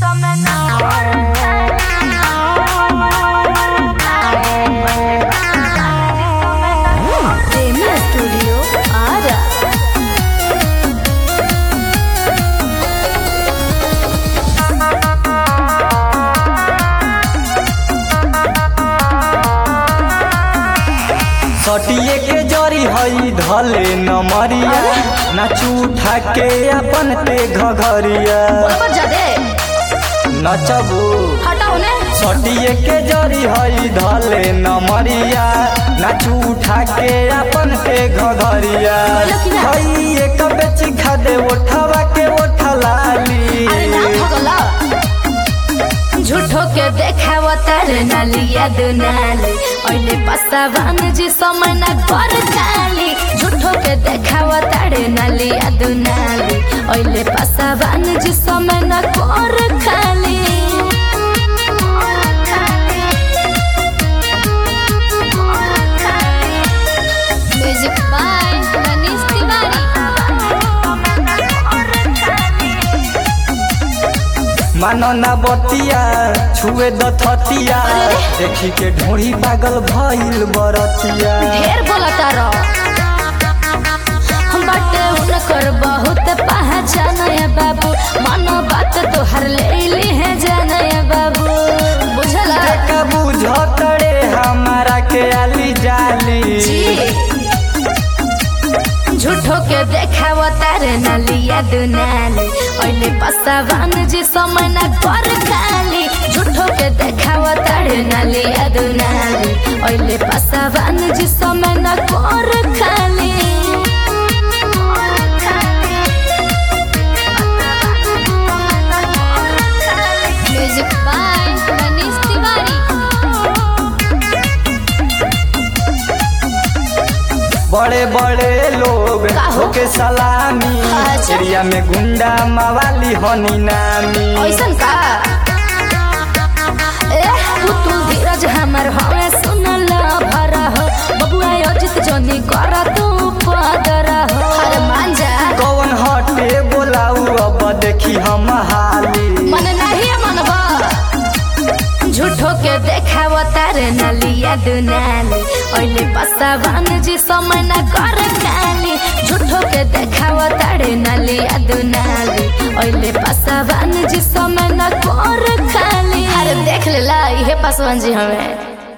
प्रेमी स्टूडियो आरा सटिए के जरी हई धले नमरिया नाचू उठा के अपन ते घघरिया बोलबो जादे नचबू हटाओ ने सटिए के जरी हई धले नमरिया नाचू उठा के अपन ते घघरिया बोलो कि ना? हई एक बेच खा दे उठावा के उठलाली अरे ना भगला झूठो के देखाव तारे नालिया दुनाली ओइले पसावान जी समय ना कर खाली झूठो के देखाव तारे नालिया दुनाली ओइले पसावान जी समय ना कर खाली म्यूजिक बाय मनीष तिवारी मानो ना बतिया छुए दथतिया देखी के ढोड़ी पागल भइल बरतिया ढेर बोलता रह बाटे उनकर बहुत पहचान है बाबू मानो बात तोहर ले ली है जान है बाबू बुझला का बुझतड़े हमारा के आली जाली झूठो के देखाव तारे नलिया दुनाली ओइले पसावान जी समय ना कर खाली झूठो के देखाव तारे नलिया दुनाली ओइले पसावान जी समय ना कर खाली म्यूजिक बाय मनीष तिवारी बड़े बड़े लोग का हो? होके सलामी अच्छा। एरिया में गुंडा मवाली हनी नामी ऐसन का ए पुतुल धीरज हमर हवे सुनल भर हो बबुआ अजित जनी कर तू पदर हो अरे मान जा कौन हटे बोलाऊ अब देखी हम हाली मन नहीं मनबा झूठो के देखाव तारे नलिया दुनाली ओइले पसावान जी समय ना कर खाली झूठो के देखाव तारे नलिया दुनाली ओइले पसावान जी समय ना कर खाली अरे देख लेला इहे पसवान जी हमें